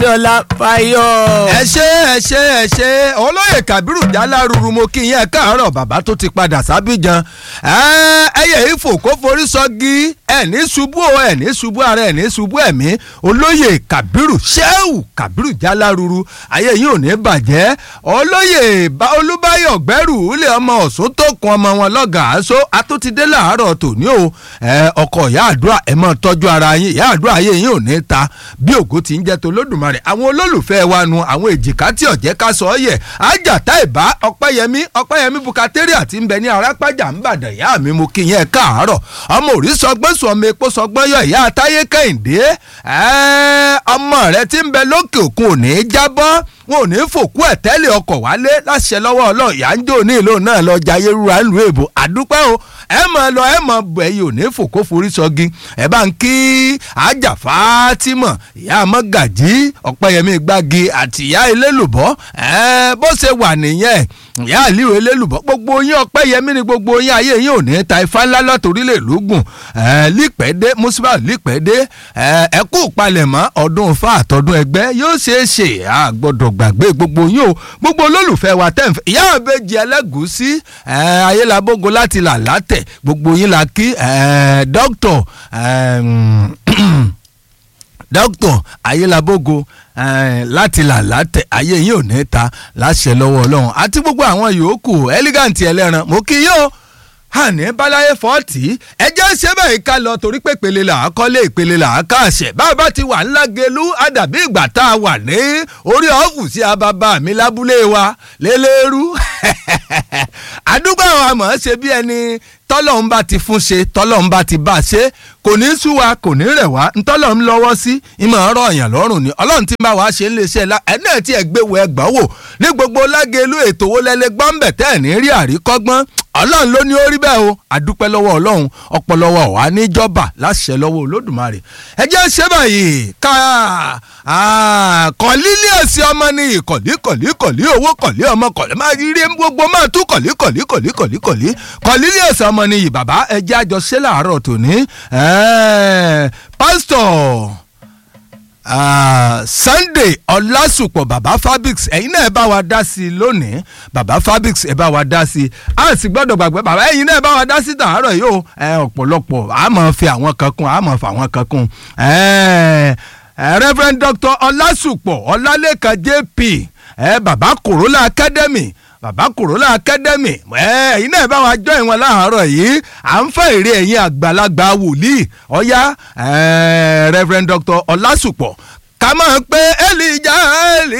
Adéọlá Fáyọ̀. ẹ ṣe ẹ ṣe ẹ ṣe olóyè Kábírù Jálárúrú mo kí yín ẹ káàárọ̀ bàbá tó ti padà sábìjan ẹyẹ ìfò kó forí sọgí ẹ ní ṣubú o ẹ ní ṣubú ara ẹ ní ṣubú ẹ̀mí olóyè Kábírù Ṣẹ́hù Kábírù Jálárúrú ayé yín ò ní bàjẹ́ olóyè Olúbáyọ̀ Gbẹ́rù ilé ọmọ Ọ̀ṣun tó kun ọmọ wọn lọ́gàá aṣọ atótidé làárọ̀ tòní o ọkọ̀ ìyá àdúrà ẹ máa tọ́jú ara yín ìyá àdúrà ayé yín ò ní ta bí ògo ti ń jẹ́ tó lódùmarè àwọn olólùfẹ́ wa nu àwọn èjìká tí ọ̀jẹ́ ká sọ ọ́ yẹ ajáta ìbá ọ̀pẹ́yẹmí ọ̀pẹ́yẹmí bukateria àti ń bẹ ní arápájà ń bàdàn ìyá mi mo kí yẹn káàárọ̀ ọmọ òrí sọgbọ́n sọ ọmọ epo sọgbọ́n yọ ìyá táyé kẹ́hìndé ọmọ rẹ ti ń bẹ lókè òkun ò ní í jábọ́ wọn ò ní í fòkú ẹ̀ tẹ́lẹ̀ ọkọ̀ wálé láṣẹ lọ́wọ́ ọlọ́run ìyá ń jò ní ìlú náà lọ jayé rúra ńlú èbó àdúpẹ́ o ẹ mọ̀ lọ ẹ mọ̀ bẹ̀ yìí ò ní fòkó forí sọ́gi ẹ bá ń kí ajá Fátímọ̀ ìyá mọ́gàjí ọ̀pẹ́yẹmí gbági àti ìyá elélùbọ́ ẹ bó ṣe wà nìyẹn ìyá àlíwò elélùbọ́ gbogbo yín ọ̀pẹ́yẹmí ni gbogbo yín ayé yín ò ní ta ifá ńlá lọ́tòrílẹ̀ lógún ẹ lípẹ́dé mùsùlùmá lípẹ́dé ẹ ẹ kú palẹ̀mọ́ ọdún fa àtọ́dún ẹgbẹ́ yóò ṣeé ṣe àgbọ̀dọ̀ gbàgbé gbogbo yín o gbogbo olólùfẹ́ wa tẹ̀ ń fẹ́ ìyá àbẹ́jì ẹlẹ́gùsí ayélujábógo láti là látẹ̀ gbogbo yín la kí dókítọ̀ dókítọ̀ ayélujábógo láti là látẹ̀ ayé yín ò ní ta láṣẹ lọ́wọ́ ọlọ́run àti gbogbo àwọn yòókù elegant ẹlẹ́ran mo kí yín o àní báláyé fọ́ọ̀tì ẹjẹ́ ṣe bẹ́ẹ̀ ká lọ torí pé ìpele là á kọ́lé ìpele là á káàṣẹ̀ bàbá ti wà ńlá gelu àdàbí ìgbà tá a wà ní orí ọ́fùsì ababa mi lábúlé wa lélẹ́rú àdúgbò àwọn àmọ́ ṣe bí ẹni tọ́lọ́hún bá ti fún ṣe tọ́lọ́hún bá ti bá ṣe kò ní sú wa kò ní rẹ̀ wá ntọ́lọ́hún lọ́wọ́ sí ìmọ̀ ọ̀rọ̀ ọ̀yàn lọ́rùn ni ọlọ́run ti bá wa ṣe ń lè ṣe ẹ̀ náà tí ẹ̀ gbé wo ẹgbàá wò ní gbogbo lágẹ̀lú ètò wo lẹ́lẹ́ gbọ́ǹbẹ̀ tẹ́ ẹ̀ ní rí àríkọ́gbọ́n ọlọ́run ló ní ó rí bẹ́ẹ̀ o àdúpẹ́ lọ́wọ́ ọlọ́run ọpọlọwọ wa níjọba láṣẹ lọ́wọ́ olódùmarè ẹ jẹ́ ṣe báyìí ká kọ̀lílé ẹ̀sìn ọmọ ní ìkọ̀lí kọ̀lí kọ̀lí owó kọ̀lí ọmọ kọ̀lí máa rí gbogbo máa tú kọ̀lí kọ̀lí kọ̀lí kọ̀lí kọ̀lí kọ̀lílé ẹ̀sìn ọmọ ní ìbàbá ẹ jẹ́ àjọṣe làárọ̀ tòní pásítọ̀ Uh, Sunday ọlásùpọ̀ baba fabrics ẹ̀yin náà ẹ bá wa dá sí i lónìí baba fabrics ẹ bá wa dá sí i a sì gbọ́dọ̀ gbàgbé baba ẹ̀yin náà ẹ bá wa dá sí i tàárọ̀ yìí o ọ̀pọ̀lọpọ̀ a máa fi àwọn kan kún a máa fa àwọn kan kún Reverend Dr. ọlásùpọ̀ ọlálẹ́kan JP baba Corolla Academy bàbá Corolla Academy ẹ̀yin náà bá wa jọ ìwọ̀n láàárọ̀ yìí à ń fẹ́ èrè ẹ̀yin àgbàlagbà wòlíì ọ̀yá Reverend Dr. Ọlásùpọ̀ ká máa pé ẹ